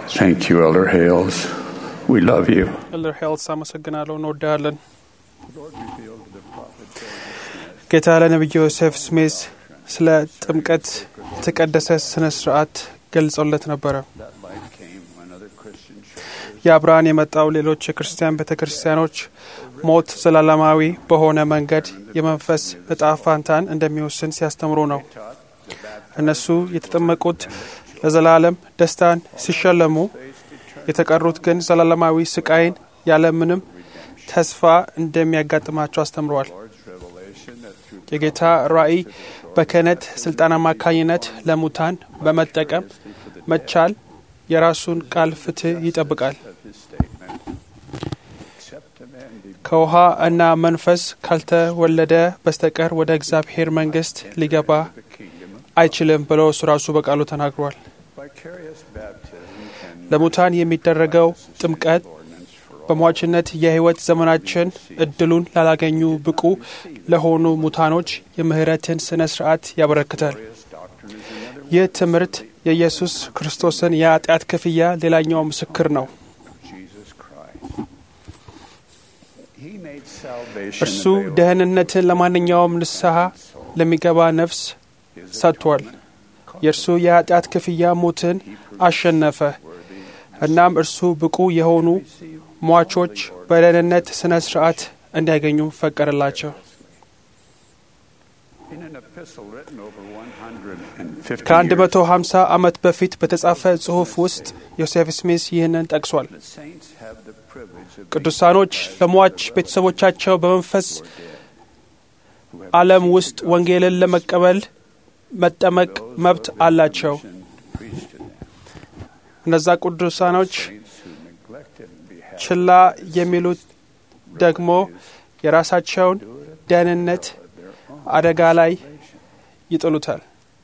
Thank you, Elder Hales. We love you. ኤልደር ሄልስ አመሰግናለሁ። እንወዳለን። ጌታ ለነቢዩ ዮሴፍ ስሜዝ ስለ ጥምቀት የተቀደሰ ስነ ስርዓት ገልጾለት ነበረ። ያ ብርሃን የመጣው ሌሎች የክርስቲያን ቤተ ክርስቲያኖች ሞት ዘላለማዊ በሆነ መንገድ የመንፈስ እጣ ፋንታን እንደሚወስን ሲያስተምሩ ነው። እነሱ የተጠመቁት ለዘላለም ደስታን ሲሸለሙ፣ የተቀሩት ግን ዘላለማዊ ስቃይን ያለምንም ተስፋ እንደሚያጋጥማቸው አስተምረዋል። የጌታ ራእይ በክህነት ስልጣን አማካኝነት ለሙታን በመጠቀም መቻል የራሱን ቃል ፍትህ ይጠብቃል። ከውሃ እና መንፈስ ካልተወለደ በስተቀር ወደ እግዚአብሔር መንግሥት ሊገባ አይችልም ብሎ እሱ ራሱ በቃሉ ተናግሯል። ለሙታን የሚደረገው ጥምቀት በሟችነት የሕይወት ዘመናችን እድሉን ላላገኙ ብቁ ለሆኑ ሙታኖች የምህረትን ስነ ስርዓት ያበረክታል። ይህ ትምህርት የኢየሱስ ክርስቶስን የኃጢአት ክፍያ ሌላኛው ምስክር ነው። እርሱ ደህንነትን ለማንኛውም ንስሐ ለሚገባ ነፍስ ሰጥቷል። የእርሱ የኃጢአት ክፍያ ሞትን አሸነፈ። እናም እርሱ ብቁ የሆኑ ሟቾች በደህንነት ስነ ስርዓት እንዲያገኙ ፈቀደላቸው። ከአንድ መቶ ሀምሳ ዓመት በፊት በተጻፈ ጽሑፍ ውስጥ ዮሴፍ ስሚስ ይህንን ጠቅሷል። ቅዱሳኖች ለሟች ቤተሰቦቻቸው በመንፈስ ዓለም ውስጥ ወንጌልን ለመቀበል መጠመቅ መብት አላቸው። እነዛ ቅዱሳኖች ችላ የሚሉት ደግሞ የራሳቸውን ደህንነት አደጋ ላይ ይጥሉታል።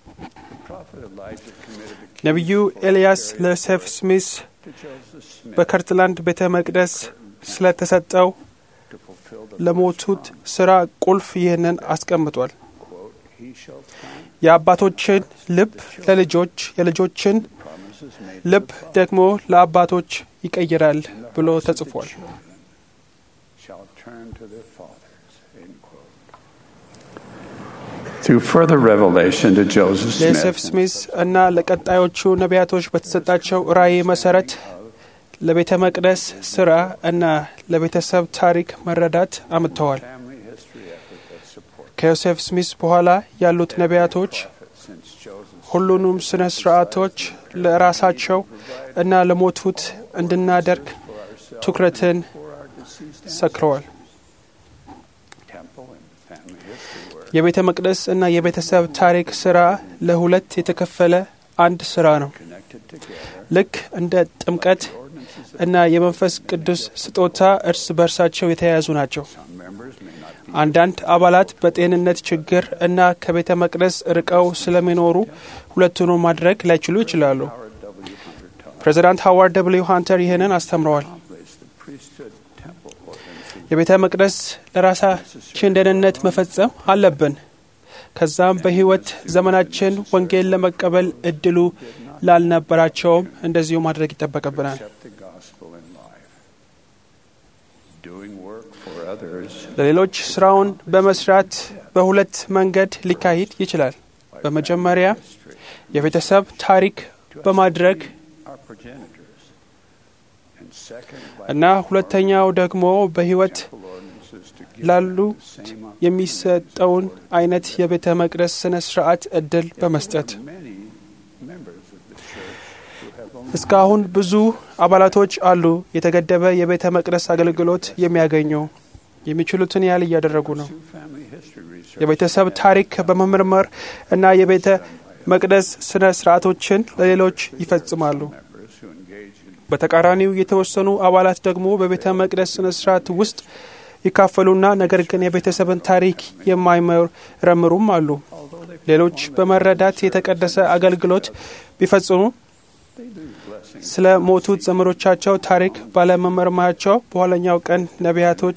ነቢዩ ኤልያስ ለዮሴፍ ስሚስ በከርትላንድ ቤተ መቅደስ ስለተሰጠው ለሞቱት ስራ ቁልፍ ይህንን አስቀምጧል። የአባቶችን ልብ ለልጆች የልጆችን ልብ ደግሞ ለአባቶች ይቀይራል ብሎ ተጽፏል። Through further revelation to Joseph ለዮሴፍ Smith, ስሚዝ እና ለቀጣዮቹ ነቢያቶች በተሰጣቸው ራእይ መሰረት ለቤተ መቅደስ ስራ እና ለቤተሰብ ታሪክ መረዳት አምጥተዋል። ከዮሴፍ ስሚዝ በኋላ ያሉት ነቢያቶች ሁሉንም ስነ ስርዓቶች ለራሳቸው እና ለሞቱት እንድናደርግ ትኩረትን ሰክረዋል። የቤተ መቅደስ እና የቤተሰብ ታሪክ ስራ ለሁለት የተከፈለ አንድ ስራ ነው። ልክ እንደ ጥምቀት እና የመንፈስ ቅዱስ ስጦታ እርስ በርሳቸው የተያያዙ ናቸው። አንዳንድ አባላት በጤንነት ችግር እና ከቤተ መቅደስ ርቀው ስለሚኖሩ ሁለቱን ማድረግ ላይችሉ ይችላሉ። ፕሬዚዳንት ሃዋርድ ደብልዩ ሃንተር ይህንን አስተምረዋል። የቤተ መቅደስ ለራሳችን ደህንነት መፈጸም አለብን። ከዛም በሕይወት ዘመናችን ወንጌል ለመቀበል እድሉ ላልነበራቸውም እንደዚሁ ማድረግ ይጠበቅብናል። ለሌሎች ስራውን በመስራት በሁለት መንገድ ሊካሄድ ይችላል። በመጀመሪያ የቤተሰብ ታሪክ በማድረግ እና ሁለተኛው ደግሞ በሕይወት ላሉ የሚሰጠውን አይነት የቤተ መቅደስ ስነ ስርዓት እድል በመስጠት እስካሁን ብዙ አባላቶች አሉ የተገደበ የቤተ መቅደስ አገልግሎት የሚያገኙ የሚችሉትን ያህል እያደረጉ ነው። የቤተሰብ ታሪክ በመመርመር እና የቤተ መቅደስ ስነ ስርዓቶችን ለሌሎች ይፈጽማሉ። በተቃራኒው የተወሰኑ አባላት ደግሞ በቤተ መቅደስ ስነ ስርዓት ውስጥ ይካፈሉና ነገር ግን የቤተሰብን ታሪክ የማይመረምሩም አሉ። ሌሎች በመረዳት የተቀደሰ አገልግሎት ቢፈጽሙ ስለ ሞቱት ዘመዶቻቸው ታሪክ ባለመመርመራቸው በኋለኛው ቀን ነቢያቶች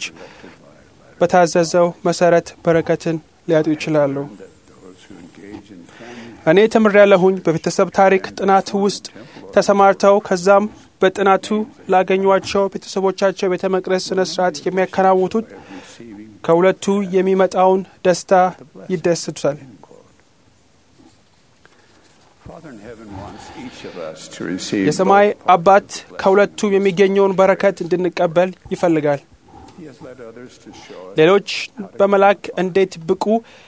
በታዘዘው መሰረት በረከትን ሊያጡ ይችላሉ። እኔ ተምሬያለሁኝ በቤተሰብ ታሪክ ጥናት ውስጥ ተሰማርተው ከዛም በጥናቱ ላገኟቸው ቤተሰቦቻቸው ቤተ መቅደስ ስነ ስርዓት የሚያከናውኑት ከሁለቱ የሚመጣውን ደስታ ይደስቱታል። የሰማይ አባት ከሁለቱ የሚገኘውን በረከት እንድንቀበል ይፈልጋል። ሌሎች በመላክ እንዴት ብቁ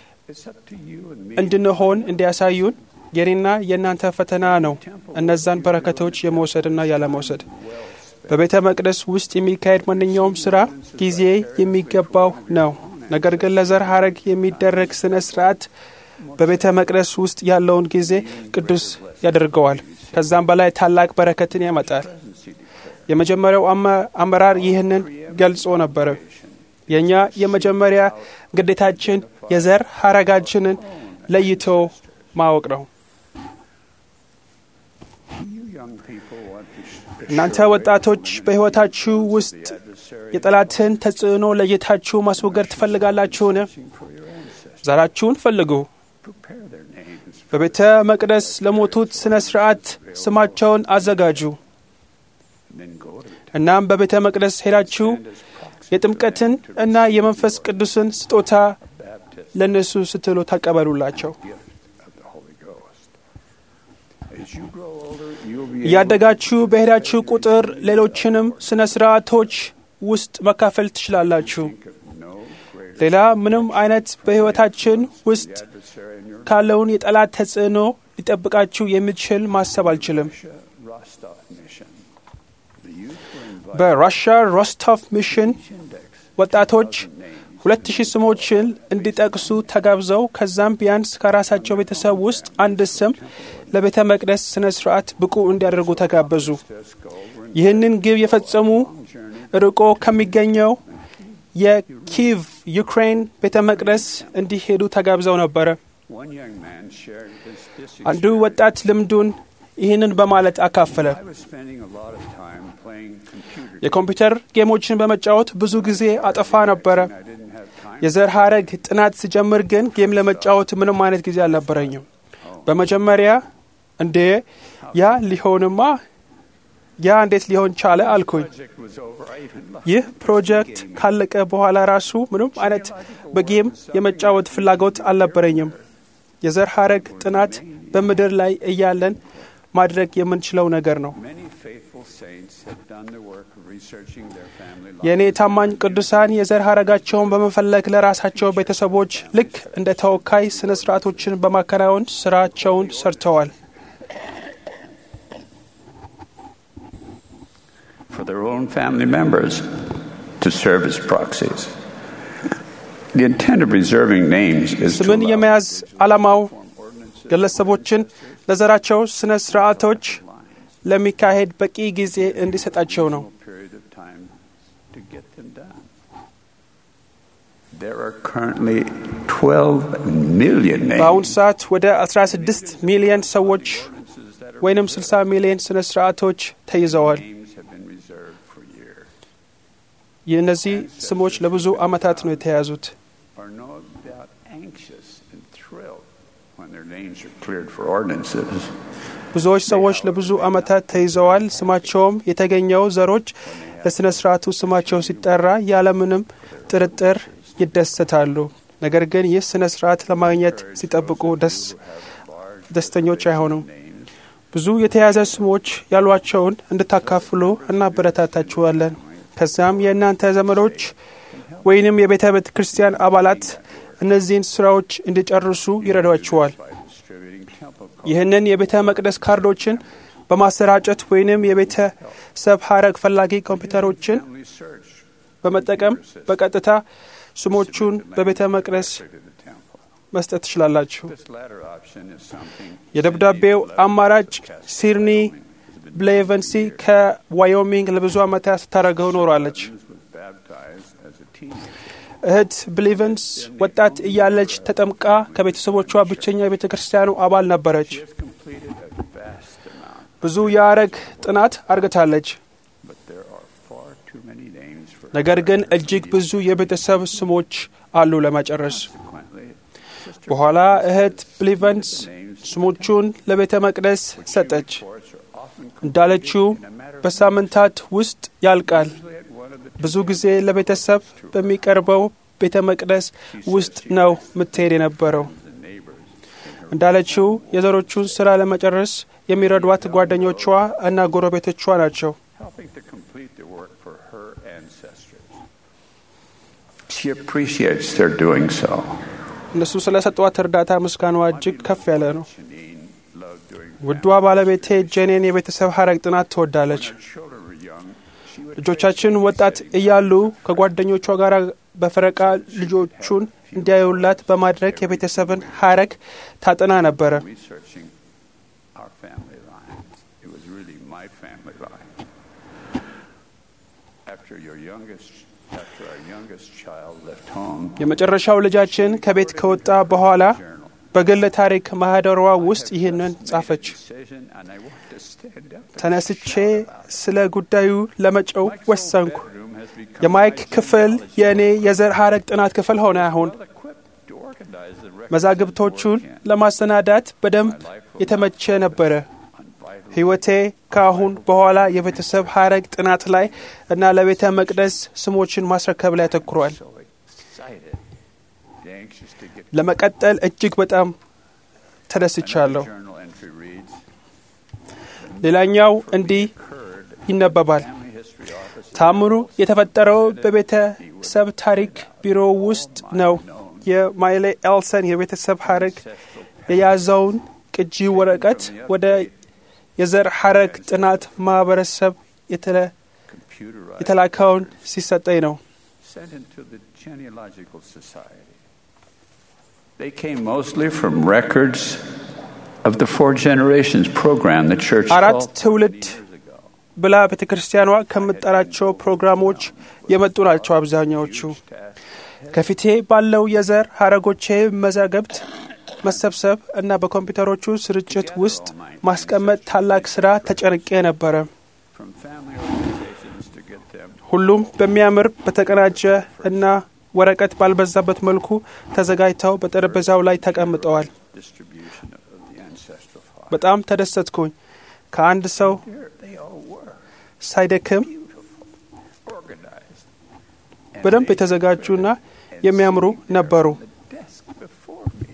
እንድንሆን እንዲያሳዩን የኔና የእናንተ ፈተና ነው። እነዛን በረከቶች የመውሰድና ያለመውሰድ በቤተ መቅደስ ውስጥ የሚካሄድ ማንኛውም ስራ ጊዜ የሚገባው ነው። ነገር ግን ለዘር ሐረግ የሚደረግ ስነ ስርዓት በቤተ መቅደስ ውስጥ ያለውን ጊዜ ቅዱስ ያደርገዋል። ከዛም በላይ ታላቅ በረከትን ያመጣል። የመጀመሪያው አመራር ይህንን ገልጾ ነበረ። የእኛ የመጀመሪያ ግዴታችን የዘር ሐረጋችንን ለይቶ ማወቅ ነው። እናንተ ወጣቶች በሕይወታችሁ ውስጥ የጠላትን ተጽዕኖ ለይታችሁ ማስወገድ ትፈልጋላችሁን? ዘራችሁን ፈልጉ። በቤተ መቅደስ ለሞቱት ሥነ ሥርዓት ስማቸውን አዘጋጁ። እናም በቤተ መቅደስ ሄዳችሁ የጥምቀትን እና የመንፈስ ቅዱስን ስጦታ ለእነሱ ስትሉ ተቀበሉላቸው። እያደጋችሁ በሄዳችሁ ቁጥር ሌሎችንም ስነ ስርዓቶች ውስጥ መካፈል ትችላላችሁ። ሌላ ምንም አይነት በሕይወታችን ውስጥ ካለውን የጠላት ተጽዕኖ ሊጠብቃችሁ የሚችል ማሰብ አልችልም። በራሽያ ሮስቶቭ ሚሽን ወጣቶች ሁለት ሺህ ስሞችን እንዲጠቅሱ ተጋብዘው ከዛም ቢያንስ ከራሳቸው ቤተሰብ ውስጥ አንድ ስም ለቤተ መቅደስ ስነ ስርዓት ብቁ እንዲያደርጉ ተጋበዙ። ይህንን ግብ የፈጸሙ ርቆ ከሚገኘው የኪቭ ዩክሬን ቤተ መቅደስ እንዲሄዱ ተጋብዘው ነበረ። አንዱ ወጣት ልምዱን ይህንን በማለት አካፈለ። የኮምፒውተር ጌሞችን በመጫወት ብዙ ጊዜ አጠፋ ነበረ። የዘር ሐረግ ጥናት ሲጀምር ግን ጌም ለመጫወት ምንም አይነት ጊዜ አልነበረኝም። በመጀመሪያ እንዴ ያ ሊሆንማ ያ እንዴት ሊሆን ቻለ አልኩኝ። ይህ ፕሮጀክት ካለቀ በኋላ ራሱ ምንም አይነት በጌም የመጫወት ፍላጎት አልነበረኝም። የዘር ሐረግ ጥናት በምድር ላይ እያለን ማድረግ የምንችለው ነገር ነው። የእኔ ታማኝ ቅዱሳን የዘር ሐረጋቸውን በመፈለግ ለራሳቸው ቤተሰቦች ልክ እንደ ተወካይ ስነ ስርዓቶችን በማከናወን ስራቸውን ሰርተዋል። for their own family members to serve as proxies. The intent of reserving names is to ስምን allow የመያዝ ዓላማው ግለሰቦችን ለዘራቸው ስነ ስርዓቶች ለሚካሄድ በቂ ጊዜ እንዲሰጣቸው ነው። a period of time to get them done. There are currently 12 million በአሁኑ names ሰዓት ወደ 16 ሚሊዮን ሰዎች ወይንም 60 ሚሊዮን ስነ ስርዓቶች ተይዘዋል። names have been reserved for years. የእነዚህ ስሞች ለብዙ ዓመታት ነው የተያዙት። Are no doubt anxious and thrilled when their names are cleared for ordinances. ብዙዎች ሰዎች ለብዙ ዓመታት ተይዘዋል። ስማቸውም የተገኘው ዘሮች ለሥነ ሥርዓቱ ስማቸው ሲጠራ ያለምንም ጥርጥር ይደሰታሉ። ነገር ግን ይህ ሥነ ሥርዓት ለማግኘት ሲጠብቁ ደስ ደስተኞች አይሆኑም። ብዙ የተያዘ ስሞች ያሏቸውን እንድታካፍሉ እናበረታታችኋለን። ከዚያም የእናንተ ዘመዶች ወይንም የቤተ ቤተ ክርስቲያን አባላት እነዚህን ስራዎች እንዲጨርሱ ይረዷችኋል። Distributing temple ይህንን የቤተ መቅደስ ካርዶችን በማሰራጨት ወይንም የቤተሰብ ሐረግ ፈላጊ ኮምፒውተሮችን family search በመጠቀም በቀጥታ ስሞቹን በቤተ መቅደስ to the temple. መስጠት ትችላላችሁ። This latter option is something የደብዳቤው አማራጭ ሲድኒ ብሌቨንሲ ከዋዮሚንግ ለብዙ ዓመታት ስታደርገው ኖሯለች። was baptized as a teenager. እህት ብሊቨንስ ወጣት እያለች ተጠምቃ ከቤተሰቦቿ ብቸኛ የቤተ ክርስቲያኑ አባል ነበረች። She has completed a vast amount, ብዙ የሐረግ ጥናት አርግታለች። but there are far too many names for ነገር ግን እጅግ ብዙ የቤተሰብ ስሞች አሉ ለመጨረስ። Consequently, በኋላ እህት ብሊቨንስ ስሞቹን ለቤተ መቅደስ ሰጠች። እንዳለችው በሳምንታት ውስጥ ያልቃል። ብዙ ጊዜ ለቤተሰብ በሚቀርበው ቤተ መቅደስ ውስጥ ነው ምትሄድ የነበረው። እንዳለችው የዘሮቹን ስራ ለመጨረስ የሚረዷት ጓደኞቿ እና ጎረቤቶቿ ናቸው። helping to complete the work for her ancestors. She appreciates their doing so. እነሱ ስለ ሰጧት እርዳታ ምስጋናዋ እጅግ ከፍ ያለ ነው። Janine loved doing ውዷ ባለቤቴ ጄኔን የቤተሰብ ሀረግ ጥናት ትወዳለች። children were young. She would ልጆቻችን ወጣት እያሉ ከጓደኞቿ ጋር በፈረቃ ልጆቹን እንዲያዩላት በማድረግ የቤተሰብን ሀረግ ታጠና ነበረ። researching our family lines. It was really my family line. After your youngest, after our youngest child left home, የመጨረሻው ልጃችን ከቤት ከወጣ በኋላ journal በግል ታሪክ ማህደሯ ውስጥ ይህንን ጻፈች። decision, and I want to stand up. and ተነስቼ shout about it. ስለ ጉዳዩ ለመጨው Mike's old ወሰንኩ። bedroom has become የማይክ my ክፍል genealogy የእኔ የዘር ሀረግ ጥናት ክፍል ሆነ። አሁን well equipped to organize the records መዛግብቶቹን of work ለማሰናዳት በደንብ የተመቸ ነበረ። on vital ሕይወቴ ከአሁን በኋላ የቤተሰብ ሀረግ ጥናት ላይ እና ለቤተ መቅደስ ስሞችን ማስረከብ ላይ አተኩሯል። so excited, anxious to get ለመቀጠል እጅግ በጣም ተደስቻለሁ። Another journal entry reads, ሌላኛው እንዲህ occurred ይነበባል። family history office ታምሩ የተፈጠረው በቤተሰብ ታሪክ ቢሮ ውስጥ ነው። የማይሌ ኤልሰን የቤተሰብ ሀረግ የያዘውን ቅጂ ወረቀት ወደ የዘር ሀረግ ጥናት ማህበረሰብ የተለ- computerized የተላከውን ሲሰጠኝ ነው። sent into the genealogical society. They came mostly from records of the four generations program the church አራት called ትውልድ 30 years ago. ብላ ቤተ ክርስቲያኗ ከምጠራቸው ፕሮግራሞች የመጡ ናቸው አብዛኛዎቹ። ከፊቴ ባለው የዘር ሀረጎቼ መዛገብት መሰብሰብ እና በኮምፒውተሮቹ ስርጭት ውስጥ ማስቀመጥ ታላቅ ስራ ተጨንቄ ነበረ። From family organizations to get them ሁሉም በሚያምር በተቀናጀ እና ወረቀት ባልበዛበት መልኩ ተዘጋጅተው በጠረጴዛው ላይ ተቀምጠዋል። distribution of the ancestral file. በጣም ተደሰትኩኝ። ከአንድ ሰው Here they all were, ሳይደክም organized. And በደንብ they የተዘጋጁና and የሚያምሩ sitting there ነበሩ። on the desk before me.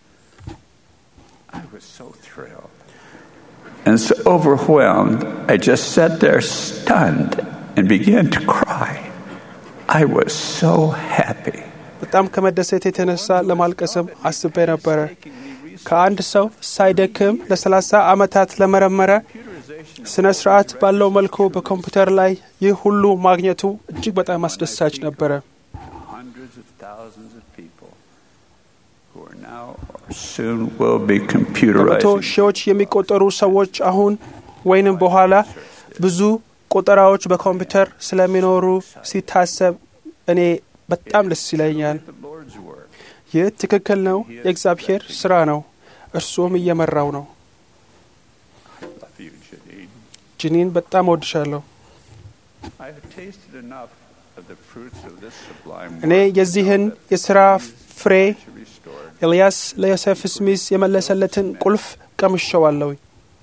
I was so thrilled. And so overwhelmed, I just sat there stunned and began to cry. I was so happy. በጣም ከመደሰት የተነሳ ለማልቀስም አስቤ ነበረ። ከአንድ ሰው ሳይደክም ለሰላሳ ዓመታት ለመረመረ ስነ ስርዓት ባለው መልኩ በኮምፒውተር ላይ ይህ ሁሉ ማግኘቱ እጅግ በጣም አስደሳች ነበረ። Hundreds of thousands of people who are now or soon will be በመቶ computerized. ሺዎች የሚቆጠሩ ሰዎች አሁን ወይንም በኋላ ብዙ ቆጠራዎች በኮምፒውተር ስለሚኖሩ ሲታሰብ እኔ በጣም ደስ ይለኛል። The Lord's work. ይህ ትክክል ነው፣ የእግዚአብሔር ስራ ነው። እርሱም እየመራው ነው። Love you, Janine. ጅኒን በጣም እወድሻለሁ። I have tasted enough of the fruits of this sublime እኔ work የዚህን የሥራ ፍሬ to restore ኤልያስ ለዮሴፍ ስሚስ የመለሰለትን ቁልፍ ቀምሸዋለሁ።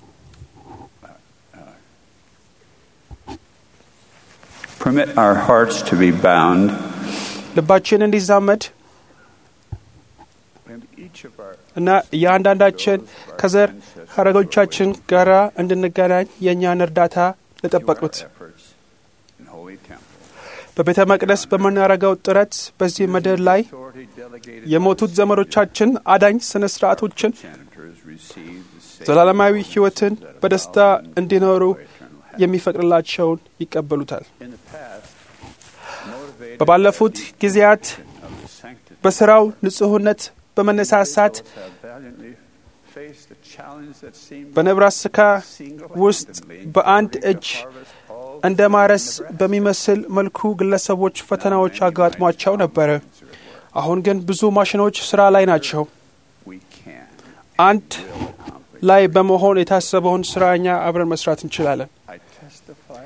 Permit our hearts to be bound ልባችን እንዲዛመድ and each of our እና እያንዳንዳችን ከዘር ሀረጎቻችን ጋር እንድንገናኝ የእኛን እርዳታ ለጠበቁት efforts in Holy Temple. በቤተ መቅደስ በምናደርገው ጥረት በዚህ ምድር ላይ Authority delegated የሞቱት ዘመዶቻችን አዳኝ ስነ ስርዓቶችን senators receive the same ዘላለማዊ ሕይወትን በደስታ እንዲኖሩ የሚፈቅድላቸውን ይቀበሉታል። in the past motivated በባለፉት ጊዜያት of the sanctity በስራው ንጹሕነት በመነሳሳት have valiantly faced the challenge that seemed በነብራስካ ውስጥ በአንድ እጅ harvest all እንደ ማረስ በሚመስል መልኩ ግለሰቦች ፈተናዎች አጋጥሟቸው ነበረ። አሁን ግን ብዙ ማሽኖች ስራ ላይ ናቸው። we can አንድ ላይ በመሆን የታሰበውን ስራ እኛ አብረን መስራት እንችላለን። I testify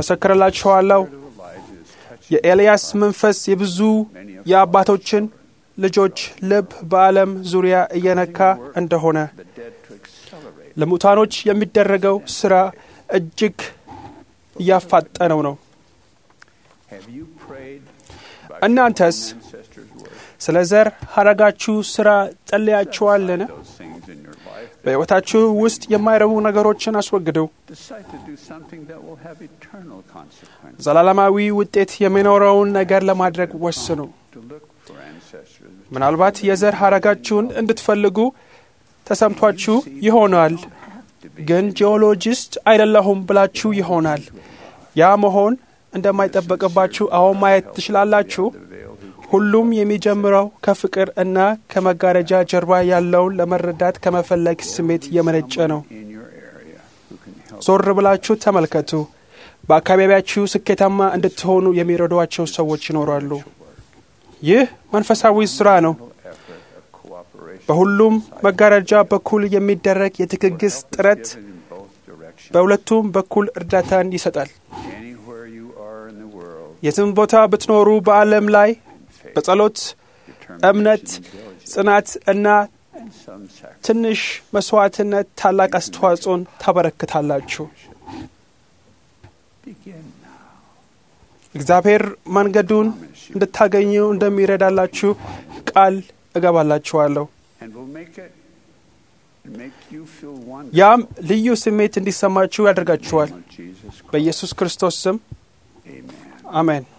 መሰክርላችኋለሁ። of Elijah is touching የኤልያስ መንፈስ የብዙ የአባቶችን ልጆች ልብ በዓለም ዙሪያ እየነካ እንደሆነ the dead to accelerate. ለሙታኖች የሚደረገው ስራ እጅግ እያፋጠነው ነው። Have you prayed by እናንተስ ancestors' work? ስለ ዘር ሐረጋችሁ ስራ ጸልያችኋልን? Those things in your life. በሕይወታችሁ ውስጥ የማይረቡ ነገሮችን አስወግዱ። Decide to do something that will have eternal consequences. ዘላለማዊ ውጤት የሚኖረውን ነገር ለማድረግ ወስኑ። To look for ancestors. ምናልባት የዘር ሐረጋችሁን እንድትፈልጉ ተሰምቷችሁ ይሆናል፣ ግን ጂኦሎጂስት አይደለሁም ብላችሁ ይሆናል። ያ መሆን እንደማይጠበቅባችሁ አሁን ማየት ትችላላችሁ። ሁሉም የሚጀምረው ከፍቅር እና ከመጋረጃ ጀርባ ያለውን ለመረዳት ከመፈለግ ስሜት የመነጨ ነው። in your area who can help ዞር ብላችሁ ተመልከቱ። በአካባቢያችሁ ስኬታማ እንድትሆኑ የሚረዷቸው ሰዎች ይኖራሉ። ይህ መንፈሳዊ ስራ ነው። effort of cooperation በሁሉም መጋረጃ በኩል የሚደረግ የትግግስ ጥረት in both directions. በሁለቱም በኩል እርዳታን ይሰጣል። Anywhere you are in the world, የትም ቦታ ብትኖሩ በዓለም ላይ በጸሎት እምነት፣ diligence, ጽናት እና and some sacrifice. ትንሽ መስዋዕትነት ታላቅ አስተዋጽኦን ታበረክታላችሁ። Begin now. እግዚአብሔር መንገዱን እንድታገኙ እንደሚረዳላችሁ ቃል እገባላችኋለሁ። And will make it make you feel wonder. ያም ልዩ ስሜት እንዲሰማችሁ ያደርጋችኋል። of Jesus Christ. በኢየሱስ ክርስቶስ ስም Amen. አሜን።